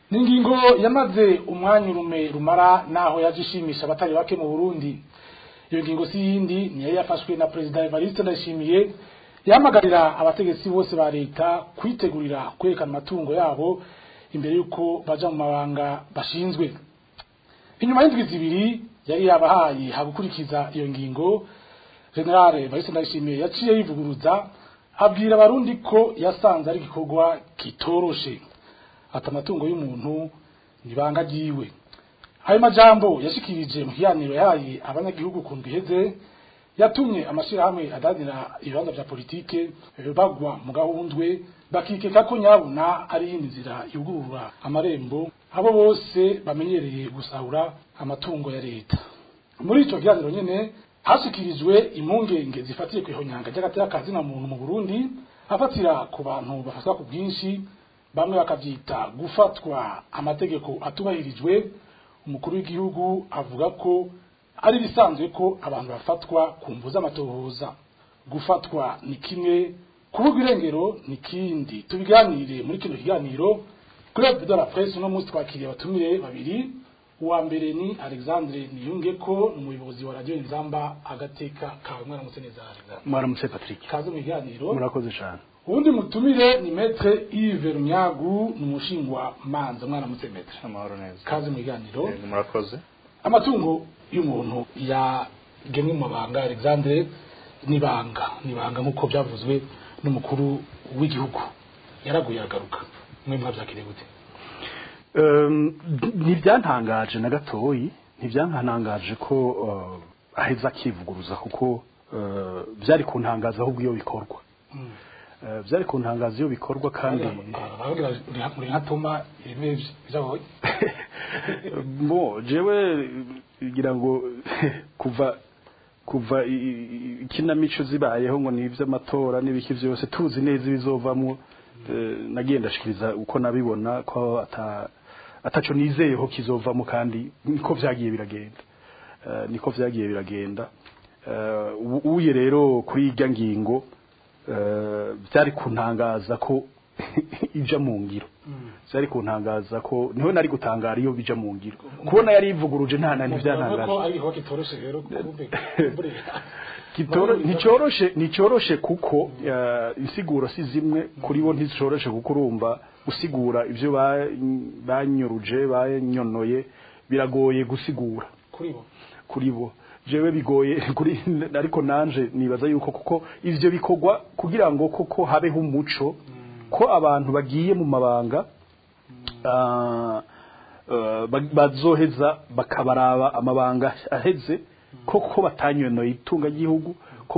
ni ingingo yamaze umwanya urume rumara naho yaje ishimisha abatari bake mu burundi iyo ngingo si yindi niyo yafashwe na perezida evariste ndayishimiye yahamagarira abategetsi bose ba leta kwitegurira kwerekana amatungo yabo imbere y'uko baja mu mabanga bashinzwe inyuma y'indwi zibiri yari yabahaye hagukurikiza iyo ngingo generale evariste ndayishimiye yaciye yivuguruza abwira abarundi ko yasanze ari igikorwa kitoroshe ati amatungo y'umuntu nibanga ryiwe ayo majambo yashikirije mu kiganiro yahaye abanyagihugu ku ndwi iheze yatumye amashirahamwe adanira ibibanza vya politike bagwa mu gahundwe bakikeka ko nyabuna ari iyindi nzira yugurura amarembo abo bose bamenyereye gusahura amatungo ya leta muri ico kiganiro nyene hashikirijwe impungenge zifatiye ku ihonyanga ry'agateka ka zina muntu mu Burundi afatira ku bantu bafatwa ku bwinshi bamwe bakavyita gufatwa amategeko atubahirijwe umukuru w'igihugu avuga ko ari bisanzwe ko abantu bafatwa ku mvu z'amatohoza gufatwa ni kimwe kuvuga irengero ni kindi tubiganire muri kino kiganiro club de la presse uno munsi twakiriye abatumire babiri uwa mbere ni alexandre niyungeko ni umuyobozi wa radiyo inzamba agateka kawe mwaramutse neza alexandre mwaramutse patrick kaze mu kiganiro murakoze cyane uwundi mutumire ni metre Yves Runyagu ni umushingwa manza mwaramutse metre amahoro neza kaze mu kiganiro Yego, murakoze amatungo y'umuntu yagemwe mu mabanga Alexandre nibanga nibanga nk'uko byavuzwe n'umukuru w'igihugu yaraguye aragaruka mwe mwabyakiriye gute Um, ntibyantangaje na gatoyi ntibyantangaje ko uh, aheza akivuguruza kuko uh, byari kuntangaza ahubwo iyo bikorwa Uh, byari kuntangaza iyo bikorwa kandi baravugira muri nka toma ibintu byahoye bo jewe ngira ngo kuva kuva i- i- ikinamico zibayeho ngo ni iby'amatora n'ibiki byose tuzi neza ibizovamwo eh, nagiye ndashikiriza uko nabibona ko ata ataco nizeyeho kizovamo kandi niko vyagiye biragenda Eh, niko vyagiye biragenda Eh, ubu- uye rero kuri irya ngingo eh, byari kuntangaza ko ija mu ngiro byari kuntangaza ko niho nari gutangara iyo bija mu ngiro kubona yari ivuguruje nta nani ko byantangaje ari igikorwa kitoroshe rero kumbe kumbe Kitoro- nticoroshe nticoroshe kuko eh, insiguro si zimwe kuri bo nticoroshe kuko urumva usigura ivyo ba- banyuruje banyonoye biragoye gusigura kuri bo kuri bo jewe bigoye kuri ariko nanje nibaza yuko kuko ivyo bikorwa kugira ngo koko habeho umuco ko abantu bagiye mu mabanga ah, eh, ba- bazoheza bakabaraba amabanga aheze koko batanyonoye itunga ry'igihugu ko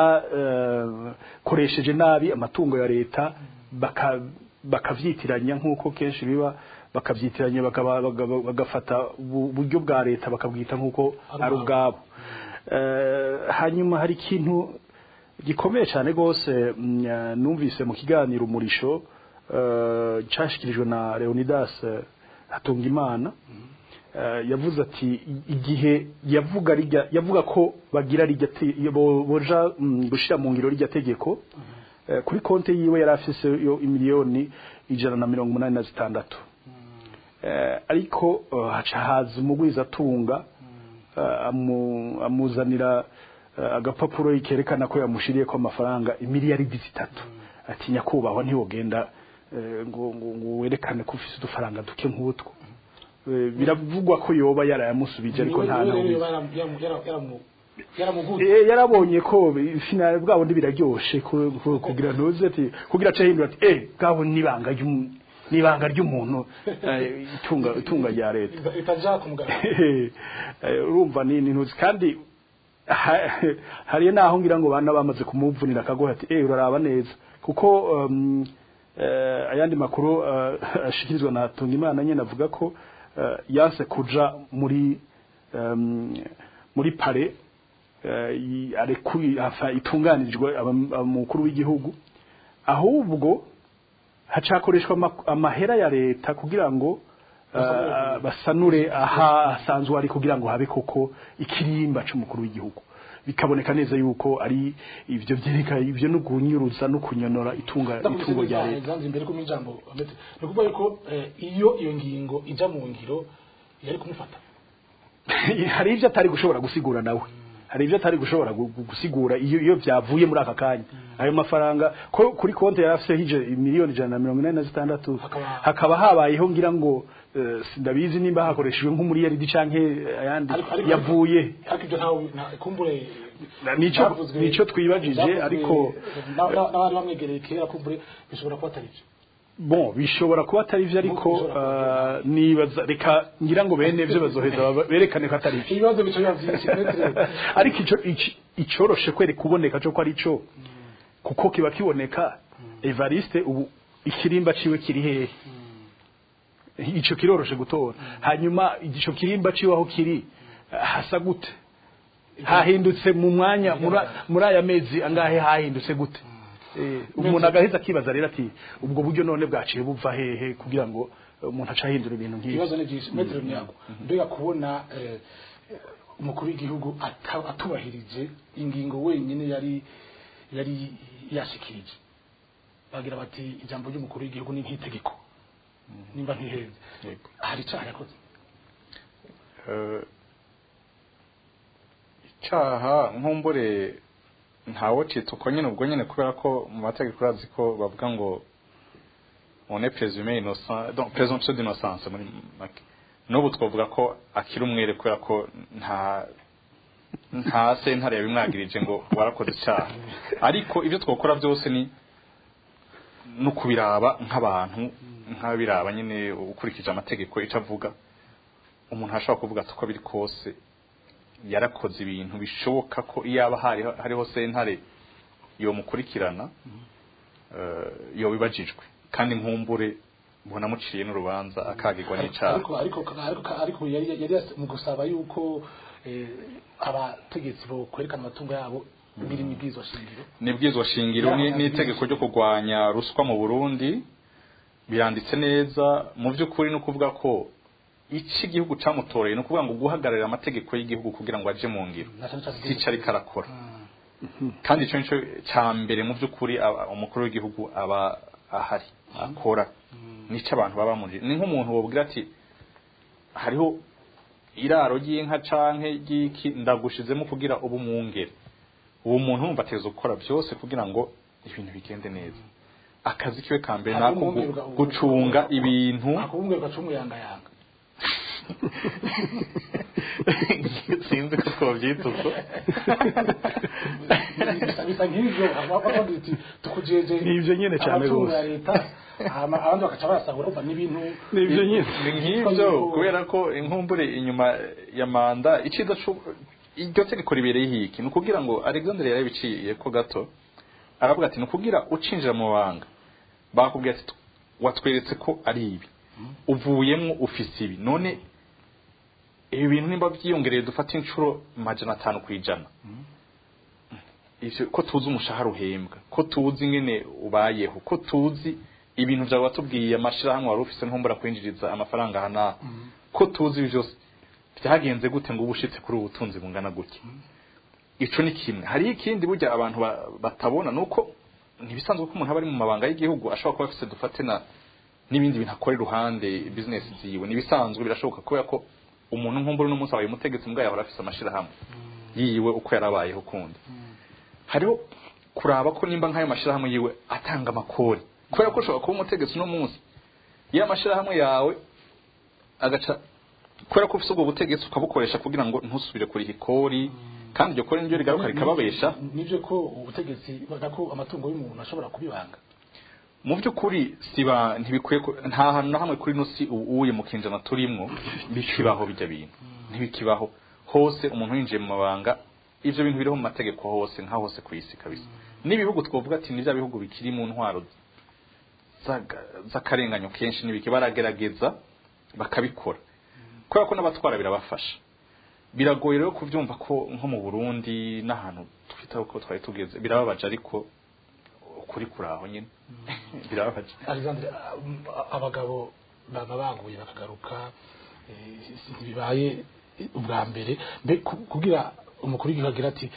batakoresheje nabi amatungo ya leta baka bakavyitiranya nk'uko kenshi biba bakavyitiranya bakaba- baga- bagafata ubu- uburyo bwa leta bakabwita nk'uko ari ubwabo Eh, hanyuma hari ikintu gikomeye cyane rwose mm, eh, numvise mu kiganiro umurisho eh, cashikirijwe na Leonidas eh, Hatungimana Eh, yavuze ati i- igihe yavuga rijya yavuga ko bagira rijya te- bo- boja mm, gushira mu ngiro rijya tegeko eh, kuri konte yiwe yari afise yo imiliyoni ijana na mirongo umunani na zitandatu Eh, ariko eh, haca haza umugwiza atunga eh, amu- amuzanira eh, agapapuro kerekana ko yamushiriye ko amafaranga imiliyaridi zitatu ati nyakubahwa ntiwogenda eh, ngo ngo ngo werekane ko ufise udufaranga duke nk'utwo Eh, biravugwa ko yoba yarayamusubije ariko nta n'ubizi yaramuguye Eh, yarabonye ko finale bwabo ndi biraryoshe ku- ku- kugira ntuze ati kugira ace hindura ati eh bwabo nibanga ry'umu- nibanga ry'umuntu eh, itunga itunga rya leta itaja ku mugabo Eh, urumva ni ni ntuzi kandi ha- hariyo naho ngira ngo bana bamaze kumuvunira akagohe ati eh uraraba neza kuko um, eh, ayandi makuru uh, ashikirizwa na Tungimana nyene avuga ko uh, yanse kuja muri um, muri pare uh, i- arekuye afa itunganirijwe abam- umukuru w'igihugu ahubwo hacakoreshwa ama- amahera ya leta kugira ngo uh, basanure aha asanzwe ari kugira ngo habe koko ikirimba c'umukuru w'igihugu bikaboneka neza yuko ari ivyo vyereka ivyo no kunyuruza no kunyonora itunga itungo rya leta zanze imbere ko mijambo amete no kuvuga yuko eh, iyo iyo ngingo ija mu ngiro yari kumufata hari ivyo atari gushobora gusigura nawe hari ivyo atari gushobora gu- gu- gusigura iyo iyo vyavuye muri aka kanya ayo mafaranga ko kuri konti yari afise hije miliyoni ijana na mirongo inani na zitandatu Hakaba- hakaba habayeho ngira ngo eh, sindabizi nimba hakoreshejwe nk'umuriyaridi canke ayandi Ariko- ariko- yavuye ariko ibyo ntawe nta- kumbure Na- nico byavuzwe- nico twibajije byavuzwe ariko na- na- n'abari bamwegereye kera kumbure bishobora kuba atari byo bon bishobora kuba atari vyo ariko Bishobora eh, nibaza reka ngira ngo bene vyo bazoheza baba- berekane ko atari vyo ibibazo bica biba byinshi metre ariko ico ici- icoroshe kwere kuboneka cyo ko ari cyo kuko kiba kiboneka Evariste ubu ikirimba ciwe kiri hehe ico kiroroshe gutora hanyuma ico kirimba ciwe aho kiri hasa gute hahindutse mu mwanya muri- muri aya mezi angahe hahindutse gute Eh, umuntu agaheza akibaza rero ati ubwo buryo none bwaciye buva hehe kugira ngo eh, umuntu aca ahindura ibintu nk'ibi ibibazo ni byinshi metre nyago mbega kubona eh, umukuru w'igihugu ata- atubahirije ingingo wenyine yari yari yashikirije bagira bati ijambo ry'umukuru w'igihugu ni nk'itegeko nimba ntihenze Yego. hari icyaha yakoze Eh, icyaha nkumbure ntawe cita uko nyine ubwo nyine kubera ko mu mategeko urazi ko bavuga ngo on est présumé innocent donc présomption d'innocence muri make n'ubu twavuga ko akiri umwere kubera ko nta nta sentare yabimwagirije ngo warakoze icyaha ariko ibyo twakora byose ni no kubiraba nk'abantu nk'abiraba nyine ukurikije amategeko icyo avuga umuntu ashobora kuvuga ati uko biri kose yarakoze ibintu bishoboka ko iyaba hari hariho sentare yomukurikirana eh, yobibajijwe kandi nkumbure mbona muciye n'urubanza akagirwa n'icyaha ariko ariko ariko ariko yari yari yas- mu gusaba yuko eh, abategetsi bo kwerekana amatungo yabo biri mu bwizo shingiro nibwizwa shingiro ni- n'itegeko ryo kurwanya ruswa mu Burundi biranditse neza mu by'ukuri no kuvuga ko iki gihugu camutoreye no kuvuga ngo guhagararira amategeko y'igihugu kugira ngo aje mu ngiro na cyane cyane sico ariko arakora kandi ico nico ca mbere mu by'ukuri aba- umukuru w'igihugu aba ahari akora nico abantu baba muri ni nk'umuntu wobwira ati hariho iraro ry'inka canke ry'iki ndagushizemo kugira ubu mwungere uwo muntu wumva ateza gukora byose kugira ngo ibintu bigende neza akazi kiwe ka mbere nako gu- gucunga ibintu akubumwe gacumu yanga yanga sinzi ko twabyita uko bisa bisa nk'ivyo abavuga ati tukujeje Ni ivyo nyene cane amatungo gose. ya leta hama abandi bakaca barasahura umva n'ibintu nivyo nyine ni nk'ibyo kubera ko inkumbure inyuma ya manda iciza cu- iryo tegeko ribereye hiki ni ukugira ngo alexander yarabiciye ko gato aravuga ati ni ukugira ucinjira mu banga bakubwira ati watweretse ko ari ibi uvuyemo ufise ibi none ibi bintu nimba byiyongereye dufate inshuro majana atanu ku ijana ivyo ko tuzi umushahara uhembwa ko tuzi ingene ubayeho ko tuzi ibintu vyawe watubwiye amashirahamwe wari ufise ntumbura kwinjiriza amafaranga aha n'aha ko tuzi ibi vyose vyagenze gute ngo uba ushitse kuri ubu butunzi bungana gutya ico ni kimwe hariho ikindi burya abantu ba- batabona nuko ntibisanzwe ko umuntu aba ari mu mabanga y'igihugu ashobora kuba afise dufate na n'ibindi bintu akora iruhande business ziwe nibisanzwe birashoboka kubera ko umuntu nkumbura n'umunsi abaye umutegetsi mbwa yahora afise amashirahamwe yiwe uko yarabayeho kundi hariho kuraba ko nimba nk'ayo mashirahamwe yiwe atanga amakori kubera ko ushobora kuba umutegetsi uno munsi iyo amashirahamwe yawe agaca kubera ko ufise ubwo butegetsi ukabukoresha kugira ngo ntusubire kuriha ikori kandi iryo kori niryo rigaruka rikababesha nivyo ko ubutegetsi ko amatungo y'umuntu ashobora kubibanga mu by'ukuri siba ntibikwiye ko- nta hantu na hamwe kuri ino si uwuye mu kinjana turimwo bikibaho bijya bintu ntibikibaho hose umuntu yinjiye mu mabanga ivyo bintu biriho mu mategeko hose nka hose ku isi kabisa n'ibihugu twovuga ati ni bya bihugu bikiri mu ntwaro z'aga- z'akarenganyo kenshi n'ibiki baragerageza bakabikora kubera ko n'abatwara birabafasha biragoye rero kuvyumva ko nko mu Burundi n'ahantu twita ko twari tugeze birababaje ariko ukuri kuraho nyine birababaje Alexandre um, abagabo baba baguye bakagaruka eh, si- ntibibaye ubwa mbere mbe ku- kugira umukuru w'igihugu agira ati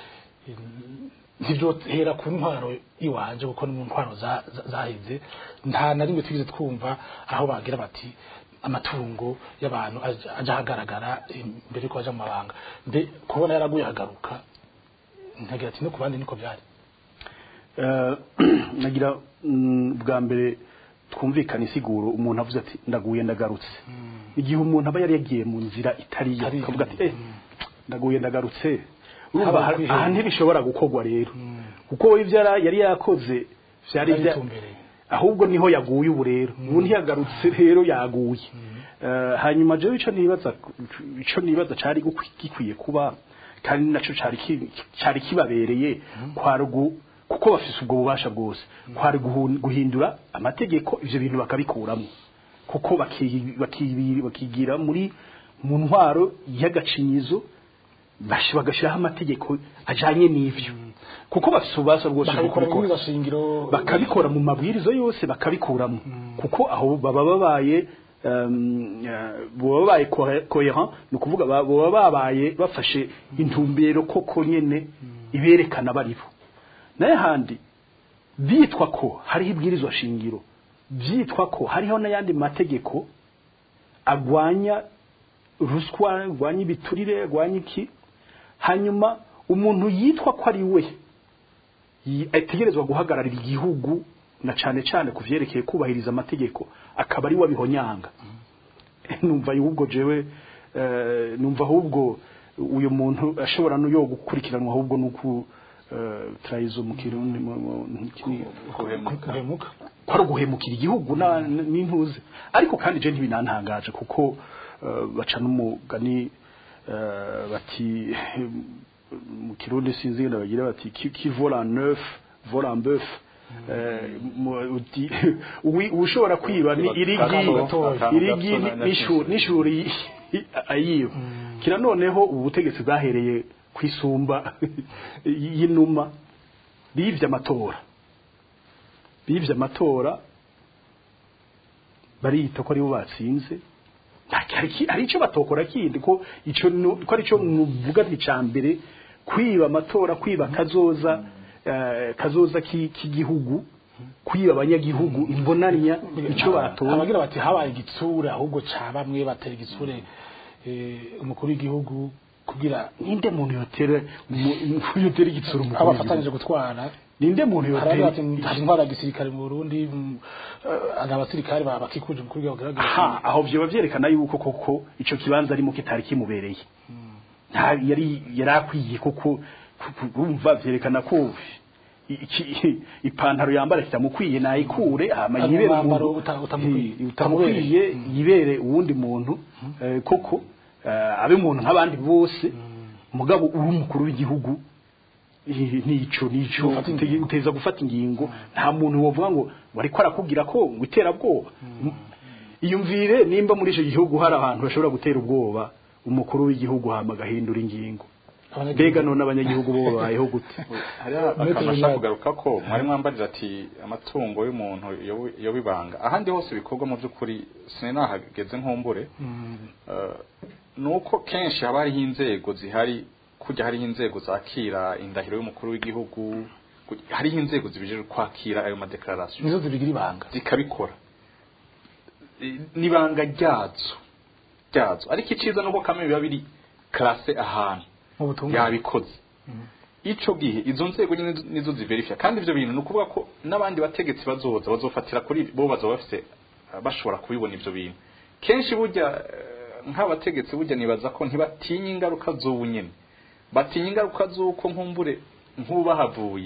ntibyohera ku ntwaro iwanje kuko ni mu ntwaro za- za- zaheze nta na rimwe twigeze twumva aho bagira bati amatungo y'abantu aja aja ahagaragara imbere yuko baja mu mabanga mbe kubona yaraguye hagaruka ntagira ati no ku bandi niko byari Eh, nagira mm, bwa mbere twumvikana isiguro umuntu avuze ati ndaguye ndagarutse igihe umuntu aba yari yagiye mu nzira itari yo Itari yo. akavuga ati eh ndaguye ndagarutse urumva Haba aha- kwiheba. aha ntibishobora gukorwa rero kuko we ibyo yara- yari yakoze byari Byari bya- bitumbereye. ahubwo niho yaguye ubu rero ubu ntiyagarutse rero yaguye Eh, hanyuma jewe ico nibaza ico nibaza cari gukwi- gikwiye kuba kandi naco cari ki- cari kibabereye kwarugu kuko bafise ubwo bubasha bwose kwari guhu- guhindura amategeko ivyo bintu bakabikuramo kuko baki- baki- bakigira muri mu ntwaro y'agacinyizo bash- bagashiraho amategeko ajanye n'ivyo kuko bafise ububasha bwose bwo bakabikora muri kubikora shingiro bakabikora mu mabwiriza yose bakabikuramo kuko aho baba babaye um, eh, baba babaye cohe- coherent ni ukuvuga ba- baba babaye bafashe intumbero koko nyene iberekana baribo naye handi byitwa ko hariho ibwirizwa shingiro byitwa ko hariho n'ayandi mategeko agwanya ruswa agwanya ibiturire agwanya iki hanyuma umuntu yitwa ko ari we yi- ategerezwa guhagararira igihugu na cane cane ku vyerekeye kubahiriza amategeko akaba ari we abihonyanga numva ahubwo jewe eh, numva ahubwo uyu muntu ashobora no yo gukurikiranwa ahubwo nuku trayizo mu kirundi mu- mu- mu- kini- guhemuka guhemuka kwari uguhemukira igihugu na- n- n'intuze ariko kandi je ntibinantangaje kuko eh, baca n'umugani eh, bati mu kirundi sinzi ngenda bagira bati qui qui vole en neuf vole en bœuf Eh, mu- uti- uwi- ushobora kwiba ni irigi Akantu gatoya. irigi Akantu gato n'ishuri n'ishuri ayiyo kira noneho ubu butegetsi bwahereye ku isumba y'inuma bivye amatora bivye amatora bariyita ko aribo batsinze Nta- hari iki- hari icyo batokora kindi ko ico nu- ko ari cyo muvuga nti ca mbere kwiba amatora kwiba kazoza eh, kazoza ki- k'igihugu kwiba abanyagihugu imbonanya ico batora abagira bati habaye igitsure ahubwo ca bamwe batera igitsure eh, umukuru w'igihugu kugira ninde muntu yotera umu- yotera igitsura umukuru abafatanije w'igihugu? gutwara ninde muntu haragira yotera bati hari intwara ya gisirikare mu Burundi mm, eh, hari abasirikare ba- bakikuje umukuru w'igihugu bagaragaza aha aho vyoba vyerekana yuko koko ico kibanza arimo kitari kimubereye nta yari yarakwiye koko urumva vyerekana ko iki- ipantaro yambara kitamukwiye nayikure hama Ari yibere umwambaro umuntu uta- utamukwiye. Eh, utamukwiye yibere uwundi muntu eh, koko eh, abe umuntu nk'abandi bose mugabo uri umukuru w'igihugu eh, nico nico Ufata ingingo. uteza gufata ingingo nta muntu wovuga ngo wariko arakubwira ko ngo iterabwoba iyumvire nimba muri icyo gihugu hari ahantu bashobora gutera ubwoba umukuru w'igihugu hama agahindura ingingo Abanyagihugu- mbega none abanyagihugu bo babayeho gute hariho Metero akantu ashaka General. kugaruka ko mwari mwambarira ati amatungo y'umuntu yobu- yoba ibanga ahandi hose bikorwa mu by'ukuri sinahageze nkumbure Eh, ni uko kenshi haba hariho inzego zihari kujya hariho inzego zakira indahiro y'umukuru w'igihugu ku- hariho inzego zibijejwe kwakira ayo madekararasiyo nizo zibigira ibanga zikabikora I- n'ibanga ryazo ryazo ariko iciza nuko kamwe biba biri karase ahantu mu butumwa yabikoze ico gihe izo nzego nyene nizo- nizo ziverifya kandi ivyo bintu ni ukuvuga ko n'abandi bategetsi bazoza bazofatira kuri bo bazoba bafise eh, bashobora kubibona ivyo bintu kenshi burya eh, nk'abategetsi burya nibaza ko ntibatinya ingaruka z'ubu nyene batinya ingaruka z'uko nkumbure nk'ubu bahavuye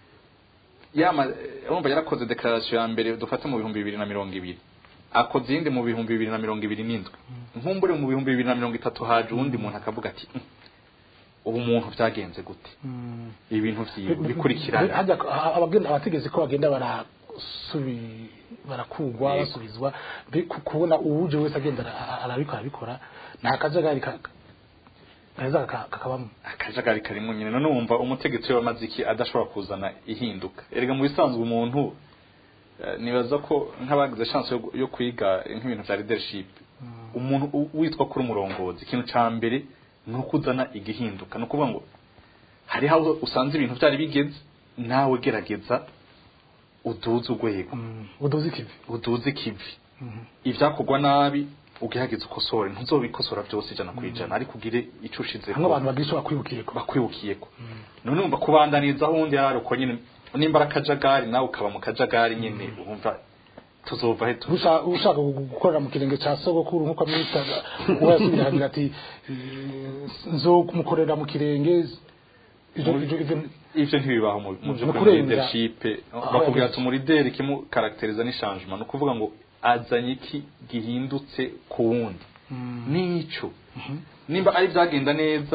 yama eh, urumva yarakoze declaration ya mbere dufate mu bihumbi bibiri na mirongo ibiri akoze iyindi mu bihumbi bibiri na mirongo ibiri n'indwi nkumbure mu bihumbi bibiri na mirongo itatu haje uwundi muntu akavuga ati "Mm, ubu muntu byagenze gute ibintu vyiwe bikurikirana hajya abagenda abategetse ko bagenda barasubi barakugwa basubizwa mbe ku- kubona uwuje wese agenda ara- arabikora arabikora nta kajagari ka- gaheza kaka- kakabamo akajagari karimo nyine none wumva umutegetsi w'amaze iki adashobora kuzana ihinduka erega mu bisanzwe umuntu eh, nibaza ko nk'abagize chance yo, yo kwiga nk'ibintu vya leadership umuntu u- witwa kuri umurongozi ikintu ca mbere ni ukuzana igihinduka ni ukuvuga ngo hariho aho usanze ibintu byari bigeze nawe gerageza uduze urwego uduze ikivi uduze ikivi ibyakorwa nabi ugerageza ukosore ntuzobikosora byose ijana ku ijana ariko ugire icyo ushizeho hamwe abantu bagira icyo bakwibukiyeko bakwibukiyeko none wumva kubandaniza aho undi yari uko nyine nimba ari akajagari nawe ukaba mu kajagari nyine wumva tuzova he tu Usha- ushaka gu- gukorera mu kirenge cya sogokuru nk'uko amwitaga uwo yasubira agira ati eh, nzokumukorera mu kirenge ivyo ivyo ivyo ivyo ntibibaho mu mu byo Mu kuri kurenza leadership aho bakubwira yageze. ati umurideri kimukarakteriza ni changement ni ukuvuga ngo azanye iki gihindutse ku wundi nico nimba ari byagenda neza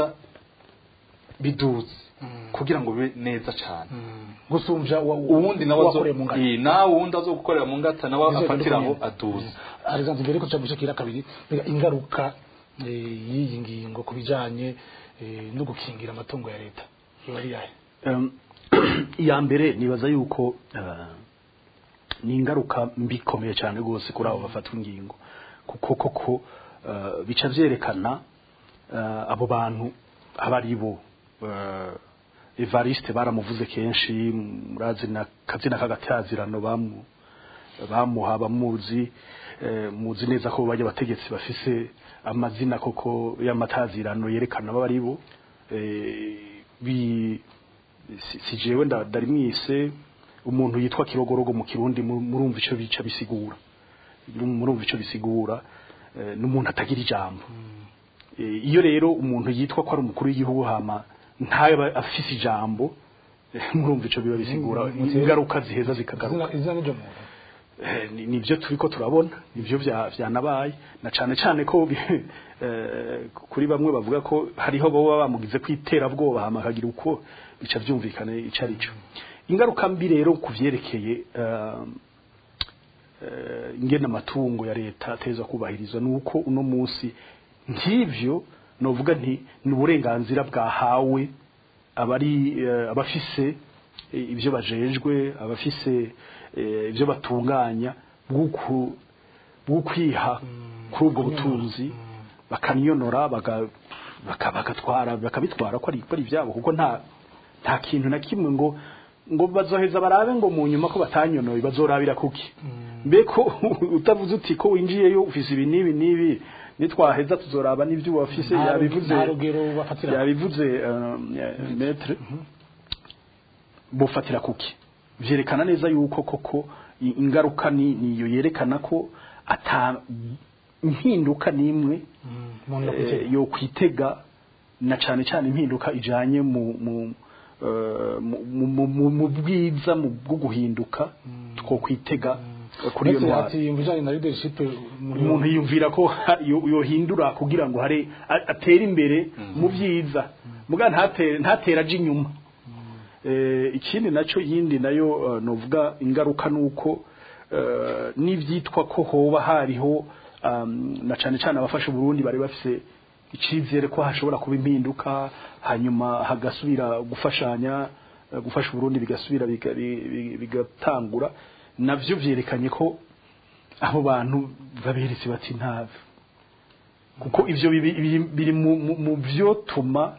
biduze kugira ngo bibe neza cyane gusumvya wa- uwundi nawe azo wakoreye mu ngata Eh, nawe uwundi azogukorera mu ngata nawe Bizogenda afatiraho uko nyene. aduze Alexandre mbere ko tuca kira kabiri mbega ingaruka eh, y'iyi ngingo ku bijanye eh, no gukingira amatungo ya leta yoba ari yahe Em, iya mbere nibaza yuko eh, ni ingaruka mbi ikomeye cyane rwose kuri abo bafatwa ingingo kuko koko eh, bica byerekana eh, abo bantu aba ari bo Eh, evariste baramuvuze kenshi murazi na kazina k'agatazirano bamu bamuha bamuzi eh, muzi neza ko bajya abategetsi bafise amazina koko y'amatazirano yerekana abo ari bo eh, bi si- si jewe nda- ndari mwise umuntu yitwa kirogorogo mu kirundi mu- murumva ico bica bisigura murumva ico bisigura eh, n'umuntu atagira ijambo Eh, iyo rero umuntu yitwa ko ari umukuru w'igihugu hama ntaba afise ijambo eh, murumva ico biba bisigura Mm, ingaruka ziheza zikagaruka izina izina n'iryo muntu Eh, ni- nivyo turiko turabona nivyo vya vyanabaye na cane cane ko bi- eh, kuri bamwe bavuga ko hariho boba bamugize kwiterabwoba hama akagira uko bica vyumvikana ico arico ingaruka mbi rero kuvyerekeye eh, eh, ingene amatungo ya leta ateza kubahirizwa nuko uno munsi nk'ivyo novuga nti ni uburenganzira bwahawe abari eh, abafise eh, ibyo bajejwe abafise eh, ibyo batunganya bw'uku- bw'ukwiha kuri ubwo butunzi bakaniyonora baga- baka- bagatwara bakabitwara ko ari ko ari ibyabo kuko nta nta kintu na kimwe ngo ngo bazoheza barabe ngo mu nyuma ko batanyonoye bazorabira kuki mbe ko utavuze uti ko winjiyeyo ufise ibi n'ibi n'ibi nitwaheza tuzoraba n'ibyo wafise Nta- yabivuze nta rugero bafatira yabivuze uh, metre bufatira kuki vyerekana neza yuko koko i- ingaruka ni niyo yerekana ko ata impinduka nimwe umuntu eh, yakwitega yo kwitega na cane cane impinduka ijanye mu mu eh, mu- mu- mu- mu- mu bwiza mu bwo guhinduka two kwitega eh, kuri iyo ndetse ntwaro ati mu bijanye na leadership muri umuntu yumvira ko ha- yo- yohindura kugira ngo hare a- atere imbere mu byiza muga ntatere ntatera aje inyuma eh ikindi naco yindi nayo eh, novuga ingaruka nuko eh, n'ivyitwa ko hoba hariho um, na cane cane abafasha Burundi bari bafise icizere ko hashobora kuba impinduka hanyuma hagasubira gufashanya eh, gufasha Burundi bigasubira biga- bi- bi- bigatangura navyo vyerekanye ko abo bantu baberetse bati ntave kuko ivyo bibi- biri- biri mu- mu- mu vyotuma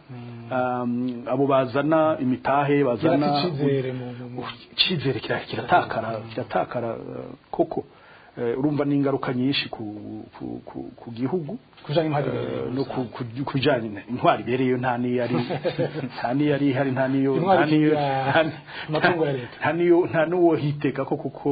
um, abo bazana imitahe bazana Yarafise icizere mu- mu- mu- icizere kira- kiratakara kiratakara uh, koko Eh, urumva n'ingaruka nyinshi ku, ku, ku, ku gihugu kujanye impari Eh, no ku- ku- ku bijanye na- intwari ibereyo nta niyo ari nta niyo ari ihari nta niyo Intwari nta niyo ikingira nta- amatungo ya leta. nta niyo nta nuwo hiteka ko kuko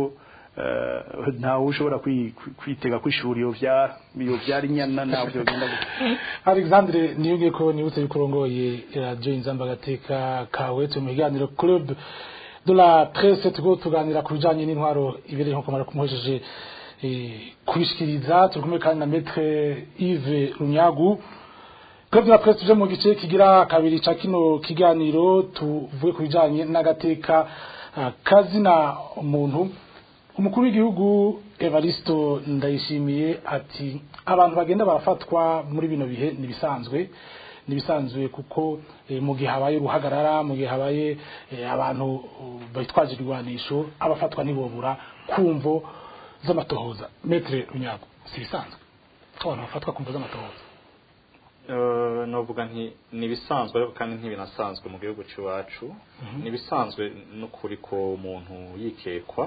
eh, ntawe ushobora kwi- kwi- kwitega ko ishuri yo vyara yo vyara inyana ntabyo bigenda gutya Alexandre niyongeye ko nibutse yuko urongoye radio inzamba gateka kawe turi mu kiganiro club de la presse turiko tuganira ku bijanye n'intwaro ibereye nko kumara kumuhejeje eh, kubishikiriza turi kumwe kandi na maître Yves Runyagu club de la presse tuje mu gice kigira kabiri ca kino kiganiro tuvuge ku bijanye n'agateka ah, kazina umuntu umukuru w'igihugu Evaristo Ndayishimiye ati abantu bagenda barafatwa muri bino bihe nibisanzwe nibisanzwe kuko eh, mu gihe habaye uruhagarara mu gihe habaye eh, abantu uh, bitwaje ibigwanisho abafatwa ntibobura kumvo z'amatohoza metre runyago si bisanzwe ko abantu bafatwa kumvo z'amatohoza Eh, novuga nti nibisanzwe ariko kandi ntibinasanzwe mu gihugu cy'iwacu nibisanzwe n'ukuri ko umuntu yikekwa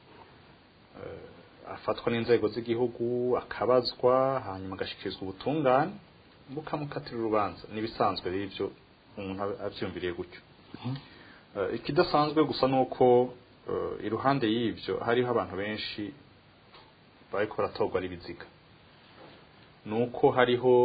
eh, afatwa n'inzego z'igihugu akabazwa hanyuma agashikirizwa ubutungane bukamukatira urubanza nibisanzwe rero ibyo umuntu aba abyumviriye gutyo Eh, ikidasanzwe gusa nuko eh, iruhande y'ibyo hariho abantu benshi bariko baratorwa ari ibiziga nuko hariho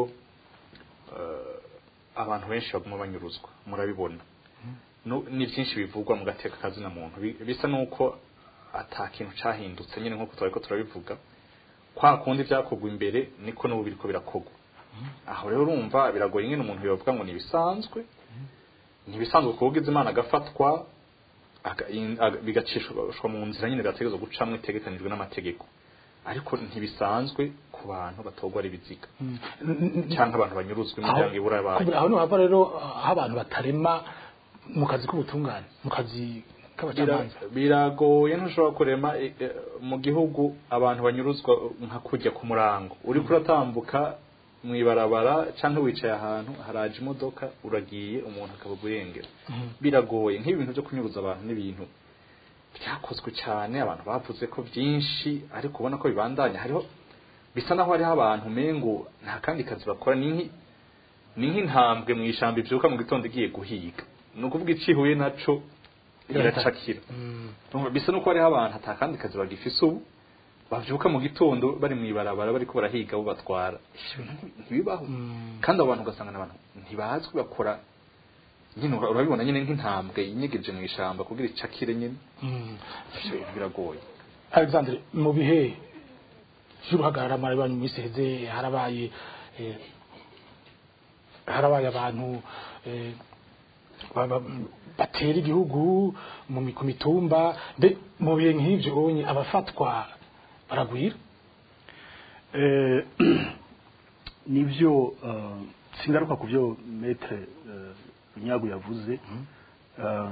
eh, abantu benshi baguma banyuruzwa murabibona Nu- ni byinshi bivugwa mu gateka kazina muntu Bi- bisa nuko ata kintu cahindutse nyine nkuko twariko turabivuga kwa kundi byakogwa imbere niko n'ubu biriko birakogwa aho rero urumva biragoye nyine umuntu yovuga ngo nibisanzwe ntibisanzwe kuvuga imana agafatwa aga- in- aga- bigacishwa mu nzira nyine byategerezwa gucamwo itegekanijwe n'amategeko ariko ntibisanzwe ku bantu batorwa ari ibiziga cyangwa abantu banyuruzwa imiryango ibura abantu aho niho hava rero aho abantu batarema mu kazi k'ubutungane mu kazi k'abacamanza Bira- biragoye ntushobora kurema eh, eh, mu gihugu abantu banyuruzwa nka kujya ku murango uri kuratambuka mu ibarabara cyangwa wicaye ahantu haraje imodoka uragiye umuntu akavuga urengera biragoye nk'ibi bintu byo kunyuruza abantu n'ibintu byakozwe cyane abantu bavuze ko byinshi ariko ubona ko bibandanya hariho bisa naho hariho abantu mengo nta kandi kazi bakora ni nk'i- ni nk'intambwe mu ishyamba ibyuka mu gitondo igiye guhiga ni ukuvuga icihuye naco iracakira Urumva, bisa nuko hariho abantu ata kandi kazi bagifise ubu bavyuka mu gitondo bari mu ibarabara bariko barahiga abo batwara Ivyo bintu ntibibaho kandi abo bantu ugasanga n'abantu ntibazwi bakora nyine ura- urabibona nyine nk'intambwe inyegeje mu ishamba kugira icakire nyine Mm. ivyo bintu biragoye alexandre mu bihe vy'uruhagarara marabanye mu minsi iheze harabaye eh, harabaye abantu eh, ba- ba- batera igihugu mu mi- ku mitumba mbe mu bihe nk'ivyo onye abafatwa baragwira Eh, nivyo eh, singaruka ku byo metre nyago yavuze Eh,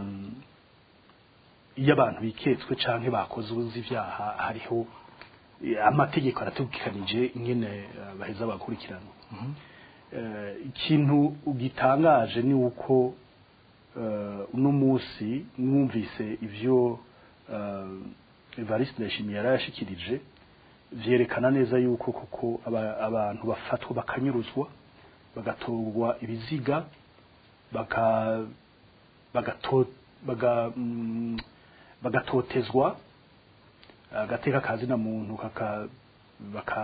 iyo abantu biketswe canke bakoze ubuzi ibyaha hariho eh, amategeko aratugikanije ingene eh, baheza bakurikiranwa Eh, ikintu gitangaje ni uko eh, uno munsi mwumvise ivyo eh, Evariste Ndayishimiye yari yashikirije vyerekana neza yuko koko aba- abantu bafatwa bakanyuruzwa bagatorwa ibiziga baka bagato baga mm, bagatotezwa agateka kazina muntu kaka baka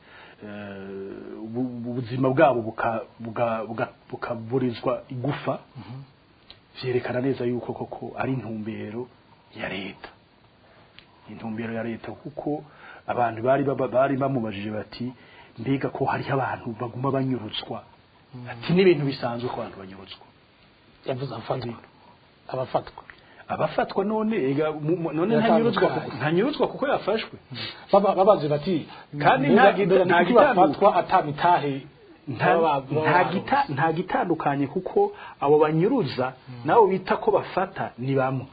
eh, ubu- ubuzima bwabo buka- buga- buga- bukaburizwa igufa vyerekana neza yuko koko ari intumbero ya leta intumbero ya leta kuko abantu bari baba- bari bamubajije bati mbega ko hariho abantu baguma banyurutswa ati n'ibintu bisanzwe ko abantu banyurutswa yavuze abafatwa abafatwa abafatwa none ega mu- mu- none Yatandukanye. ntanyurutswa kuko- ntanyurutswa kuko yafashwe Baba- babaze bati Kandi mbega- nta gita- mbega nta niki gitandu- bafatwa atamitahe nta baba- baba nta baronse? gita- nta gitandukanye kuko abo banyuruza nabo bita ko bafata ni bamwe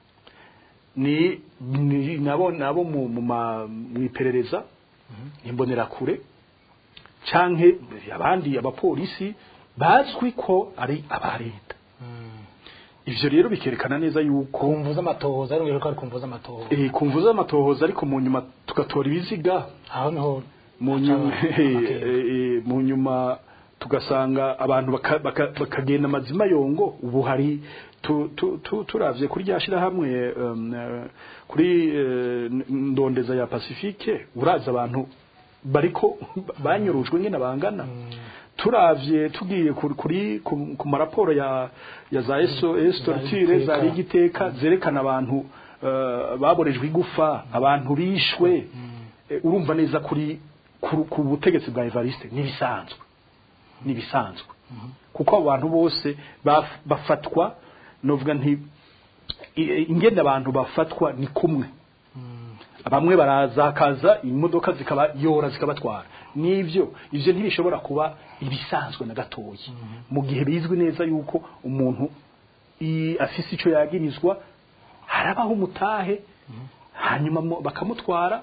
ni ni- nabo nabo mu mu ma- mu iperereza imbonerakure canke abandi abapolisi bazwi ko ari aba leta ivyo rero bikerekana neza yuko kumvuza amatohoza ari ko ari kumvuza amatohoza eh, kumvuza amatohoza ariko mu nyuma tugatora ibiziga aho niho mu nyuma haca eh, amakenga. eh, mu nyuma tugasanga abantu baka- baka- bakagenda amazima yongo ubu hari tu- tu- tu- turavye kuri rya shirahamwe um, eh, kuri eh, ndondeza ya pacifique uraza abantu bariko banyurujwe ngene bangana turavye tugiye kuri kuri ku- ku maraporo ya ya za eso estortire za Igiteka. ligiteka zerekana abantu eh, baborejwe igufa abantu bishwe Eh, urumva neza kuri ku ku butegetsi bwa Evariste nibisanzwe nibisanzwe kuko abo bantu bose baf- bafatwa novuga nti i- ingene abantu bafatwa ni kumwe bamwe baraza hakaza imodoka zikaba yora zikabatwara nivyo ivyo ntibishobora kuba ibisanzwe na gatoyi mu gihe bizwi neza yuko umuntu i- afise ico yagirizwa harabaho umutahe hanyuma mo- bakamutwara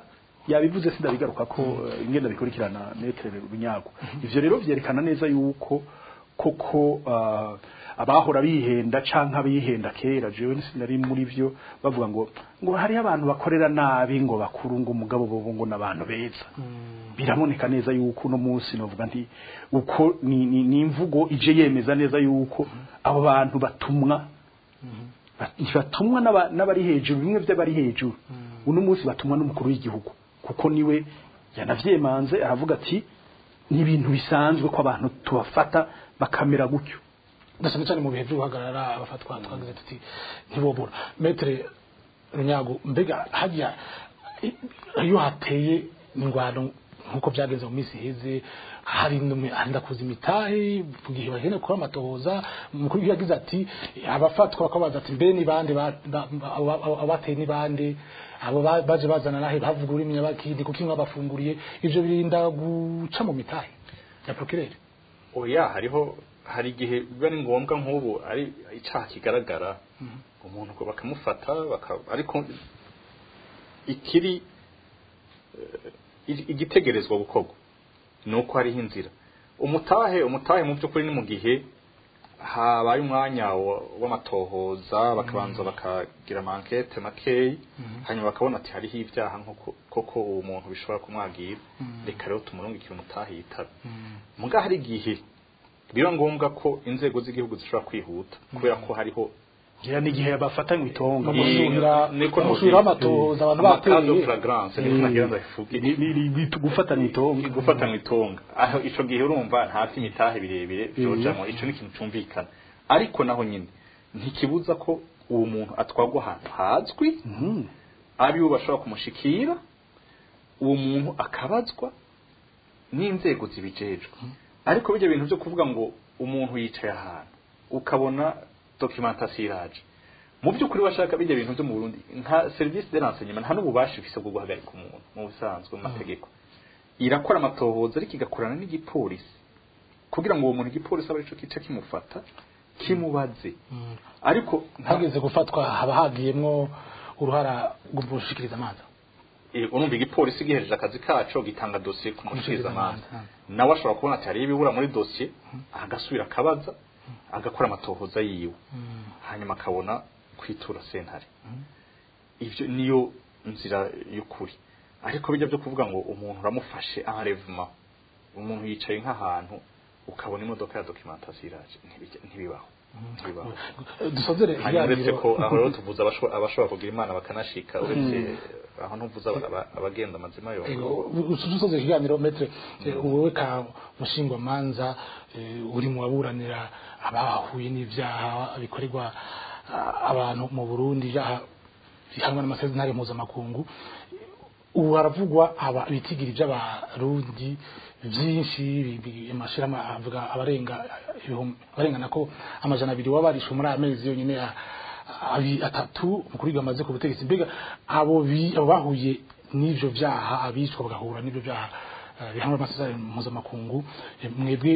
yabivuze sindabigaruka ko eh, ingenda bikurikirana metre runyago ivyo rero vyerekana neza yuko koko ah, abahora bihenda canke abihenda kera jewe sinari muri vyo bavuga ngo ngo hariho abantu bakorera nabi ngo bakuru ngo umugabo bobo ngo n'abantu beza biraboneka neza yuko uno munsi novuga nti uko ni, ni, ni imvugo ije yemeza neza yuko abo bantu batumwa Ba- ntibatumwa n'aba- n'abari hejuru bimwe by'abari hejuru uno munsi batumwa n'umukuru w'igihugu kuko niwe yanavyemanze aravuga ati ni ibintu bisanzwe ko abantu tubafata bakamera gutyo ndasanga cyane mu bihe byo guhagarara abafatwa twagize tuti ntibobura metre runyago mbega hajya i- iyo hateye ingwano nk'uko byagenze mu minsi iheze hari nume- hari ndakuza imitahe mu gihe bagenda gukora amatohoza umukuru w'igihugu yagize ati abafatwa bakabaza ati mbe ni bande ba- ba- ba- aba- aba- abateye ni bande abo ba- baje bazana nahe bavuga ururimi nyabakindi kuko imwe bafunguriye ivyo birinda guca mu mitahe ya procureur oya hariho hari igihe biba ari ngombwa nk'ubu ari icyaha kigaragara umuntu ngo bakamufata baka- ariko ikiri eh, igi- igitegerezwa gukorwa ni uko hariho inzira umutahe umutahe mu by'ukuri ni mu gihe habaye umwanya wa- w'amatohoza bakabanza bakagira amankete makeyi hanyuma bakabona ati hariho ibyaha nk'uko koko uwo muntu bishobora kumwagira reka rero tumurungikire umutahe yitaba muga hari igihe biba ngombwa ko inzego z'igihugu zishobora kwihuta kubera ko hariho gira n'igihe bafatanywe itonga Mu gushurira- niko mu gushurira amatohoza abantu bateye. de flagrance niko nagira ndavuge Ni- ni- ni- ni gufatana itonga gufata mu itonga aho ico gihe urumva nta imitahe birebire byojamo ico ni ikintu cumvikana ariko naho nyine ntikibuza ko uwo muntu atwarwa ahantu hazwi Mhm. ari bo bashobora kumushikira uwo muntu akabazwa n'inzego zibijejwe ariko bijya bintu byo kuvuga ngo umuntu yicaye ahantu ukabona documentation iraje mu by'ukuri bashaka bijya bintu byo mu Burundi nka service de renseignement nta n'ububasha ifise bwo guhagarika umuntu mu busanzwe mu mategeko irakora amatohoza ariko igakorana n'igipolisi kugira ngo uwo muntu igipolisi abe arico kica kimufata kimubaze ariko nta- hageze gufatwa haba hagiyemwo uruhara rwo gushikiriza amazi Eh, urumva igipolisi gihereje akazi kaco gitanga dosiye ku mushikiriza amanza Umushikirizamanza, nawe ashobora kubona ati hariyo ibibura muri dosiye agasubira akabaza agakora amatohoza yiwe hanyuma akabona kwitura sentare ivyo niyo nzira y'ukuri ariko bijya byo kuvuga ngo umuntu uramufashe enlèvement umuntu yicaye nk'ahantu ukabona imodoka ya documentation iraje ntibijya- ntibibaho ntibibaho dusozere hanyuma uretse ikiganiro ko aho rero tuvuze abasho- abashobora kugira imana bakanashika uretse aho ntuvuze aba- aba- abagenda amazima yo dusoze ikiganiro metre eh, wowe ka mushingwamanza eh, uri mu baburanira abahuye n'ivyaha bikorerwa ah, abantu mu Burundi ibyaha bihanwa n'amasezerano mpuzamakungu ubu haravugwa aba ibitigiri by'abarundi byinshi bi- bi- amashirahamwe avuga abarenga ibihumbi abarenga nako amajana abiri wabarishe muri aya mezi yonyine a- abi- atatu umukuru w'igihugu amaze ku butegetsi mbega abo bi- abo bahuye n'ivyo vyaha abicwa bagahura n'ivyo vyaha eh, bihanwa n'amasezerano mpuzamakungu eh, mwebwe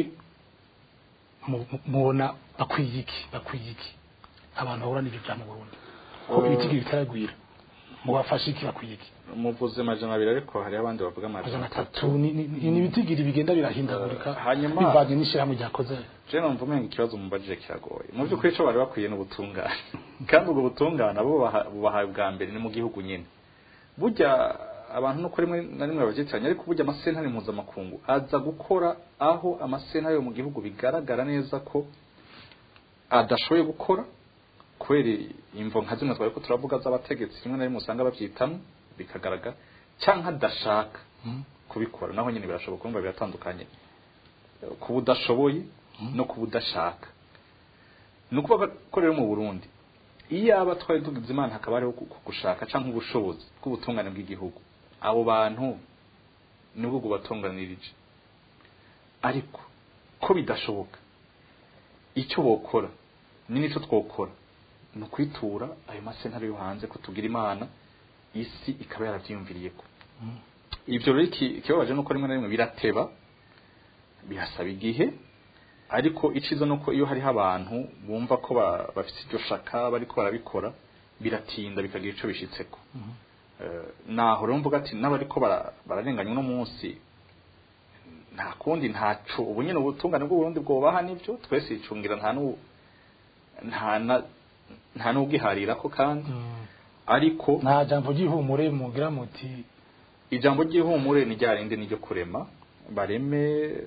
mu- mu- mubona bakwiye iki bakwiye iki abantu bahura n'ivyo vyaha mu Burundi ko ibitigiri bitaragwira mubafashe iki bakwiye iki muvuze amajana abiri ariko hari abandi bavuga amajana amajana atatu atatu ni ni- ni ibitigiri bigenda birahindagurika Eh, hanyuma- bivanye n'ishyirahamwe ryakoze je numva umenga ikibazo mubajije kiragoye mu by'ukuri ico bari bakwiye n'ubutungane kandi ubwo butungane abo bubaha- bubahaye bwa mbere ni mu gihugu nyine burya abantu nuko rimwe na rimwe babyitiranya ariko burya amasentare mpuzamakungu aza gukora aho amasentare yo mu gihugu bigaragara neza ko adashoboye gukora kubera imvo nka zimwe twari ko turavuga z'abategetsi rimwe na rimwe usanga babyitamo bikagaragara cyangwa adashaka kubikora naho nyine birashoboka urumva biratandukanye kuba udashoboye no kuba udashaka ni ukuvuga ko rero mu burundi iyo aba twari tugize imana hakaba hariho ku- ku- gushaka cyangwa ubushobozi bw'ubutungane bw'igihugu abo bantu nibwo bubatunganirije ariko ko bidashoboka icyo bokora ni n'icyo twokora ni ukwitura ayo masentare yo hanze ko tugira imana isi ikaba yarabyiyumviriye ko ibyo rero iki- ikibabaje nuko rimwe na rimwe birateba birasaba igihe ariko iciza nuko iyo hariho abantu bumva ko ba- bafite iryo shaka bariko barabikora biratinda bikagira ico bishitseko Eh, naho rero mvuga ati n'abariko bara- bararenganya uno munsi nta kundi ntaco ubu nyene ubutungane bw'uburundi bwobaha nivyo twese icungira nta nu nta na- nta n'ubwiharirako kandi ariko nta jambo ry'ihumure mugira muti ijambo ry'ihumure ni rya rindi ni ryo kurema bareme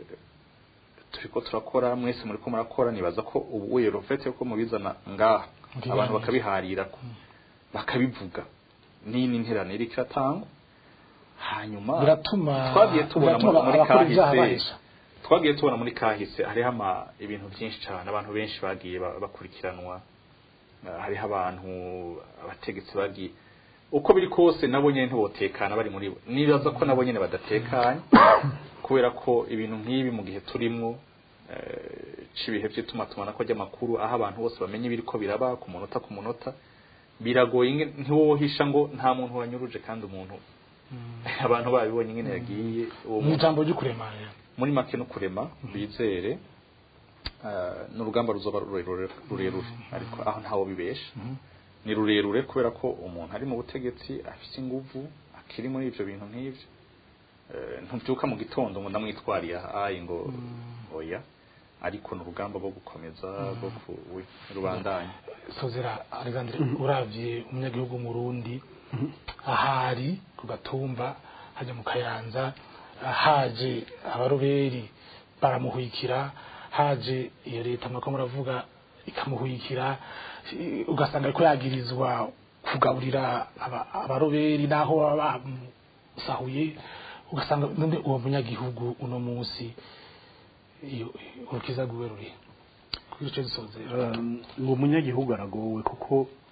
turiko turakora mwese muriko murakora nibaza ko ubu wero fete ko mubizana ngaha Ngiye abantu neza. bakabiharirako bakabivuga nini nterane iriko iratangwa hanyuma biratuma twagiye tubona biratuma muri abakora ibyaha kahise bahisha twagiye tubona muri kahise hariho ama ibintu byinshi cyane abantu benshi bagiye ba- bakurikiranwa Eh, hariho abantu abategetsi bagiye uko biri kose nabo nyene ntibotekana bari muri bo nibaza ko nabo nyene badatekanye kubera ko ibintu nk'ibi mu gihe turimwo eh, c'ibihe vy'itumatumana ko ry'amakuru aho abantu bose bamenye ibiriko biraba ku munota ku munota biragoye inge- ntiwohisha ngo nta muntu wanyuruje kandi umuntu abantu babibonye ingene yagiye uwo mu muntu ijambo ry'ukurema rero muri make no kurema bizere eh, ni urugamba ruzoba rurerure rurerure ariko aho ntawo bibesha ni rurerure kubera ko umuntu ari mu butegetsi afite inguvu akiri muri ivyo bintu nk'ivyo Eh, ntubyuka mu gitondo ngo ndamwitwariye ayi ngo oya ariko ni urugamba rwo gukomeza rwo ku- wi- rubandanya sozera alexandre uravye umunyagihugu murundi ahari ku gatumba hajya mu kayanza haje abaroberi baramuhwikira haje iyo leta mwako muravuga ikamuhwikira i- ugasanga ariko yagirizwa kugaburira aba- abaroberi naho baba bamusahuye ugasanga none uwo munyagihugu uno munsi iyo urukiza rwiwe ruri kuri ico gisozera Um, uwo munyagihugu aragowe kuko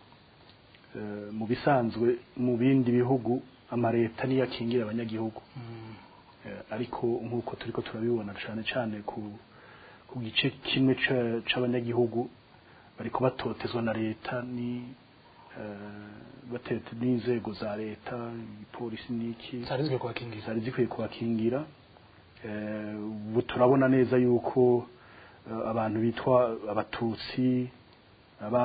eh, mu bisanzwe mu bindi bihugu amareta niyo akingira abanyagihugu Eh, ariko nk'uko turiko turabibona cane cane ku ku gice kimwe ca- c'abanyagihugu bariko batotezwa na leta ni eh, batete n'inzego za leta ipolisi n'iki zarizwe kubakingiza zari zikwiye kubakingira Eh, ubu turabona neza yuko eh, abantu bitwa abatutsi aba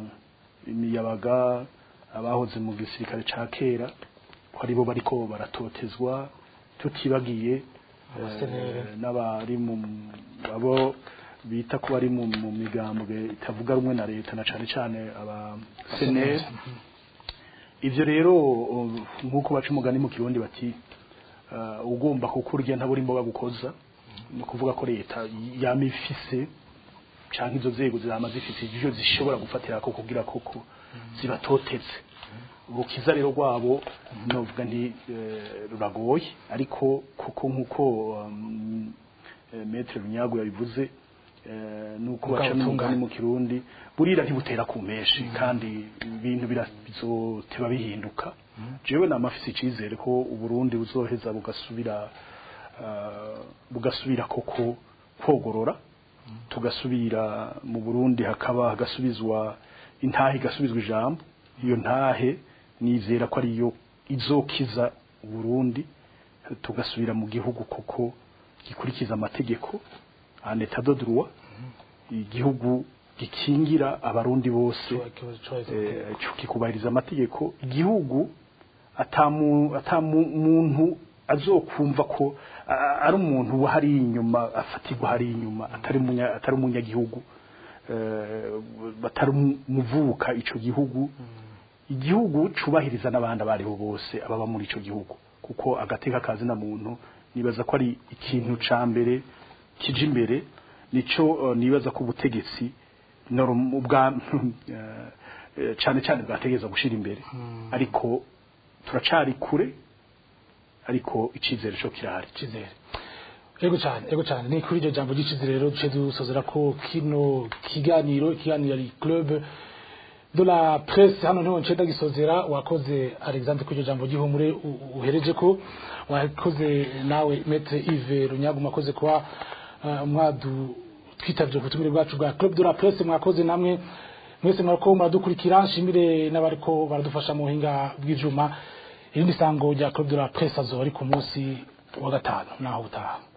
imiyabaga abahoze mu gisirikare ca kera ko aribo bariko baratotezwa tutibagiye eh, Abasenere. n'abari mu abo bita ko bari mu mu migambwe itavuga rumwe na leta na cane cane aba senere ivyo rero uh, nk'uko baca umugani mu kirundi bati uh, ugomba kukurya ntaburi imboga gukoza ni ukuvuga ko leta yama ifise canke izo nzego zama zifise ivyo zishobora gufatira ko kugira koko zibatoteze urukiza rero rwabo novuga nti eh, ruragoye ariko kuko nk'uko um, eh, metre runyago yabivuze eh, nuko Ubwa baca n'umugani butungane. mu kirundi burira ntibutera ku menshi kandi ibintu bira- bizoteba bihinduka jewe nama afise icizere ko uburundi buzoheza bugasubira ah, bugasubira koko kogorora tugasubira mu burundi hakaba hagasubizwa intahe igasubizwa ijambo iyo ntahe nizera ko ariyo izokiza uburundi tugasubira mu gihugu koko gikurikiza amategeko en état de droit igihugu gikingira abarundi bose eh, kikubahiriza amategeko igihugu atamu atamu muntu azokumva ko a- ari umuntu wahari inyuma afatirwa hari inyuma atari munya atari umunyagihugu eh, batari umuvuka ico gihugu igihugu cubahiriza n'abandi abariho bose ababa muri ico gihugu kuko agateka kazi na muntu nibaza ko ari ikintu ca mbere kije imbere nico eh, nibaza ko ubutegetsi norm- ubwa eh, eh, cane cane bwategeza gushira imbere ariko turacari kure ariko icizere co kirahari icizere ego cyane ego cyane ni kuri iryo jambo ry'icizere rero duce dusozera ko kino kiganiro ikiganiro ari club de la presse hano niho ncenda gisozera wakoze alexandre kuri iryo jambo ry'ihumure u- uhereje ko wakoze nawe maître Yves Runyagu mwakoze kuba uh, mwadu twitavye ubutumire bwacu bwa club de la presse mwakoze namwe mwese mwariko muradukurikira nshimire n'abariko baradufasha mu buhinga bw'ivyuma irindi sango rya club de la presse azoba ari ku munsi wa gatanu naho utaha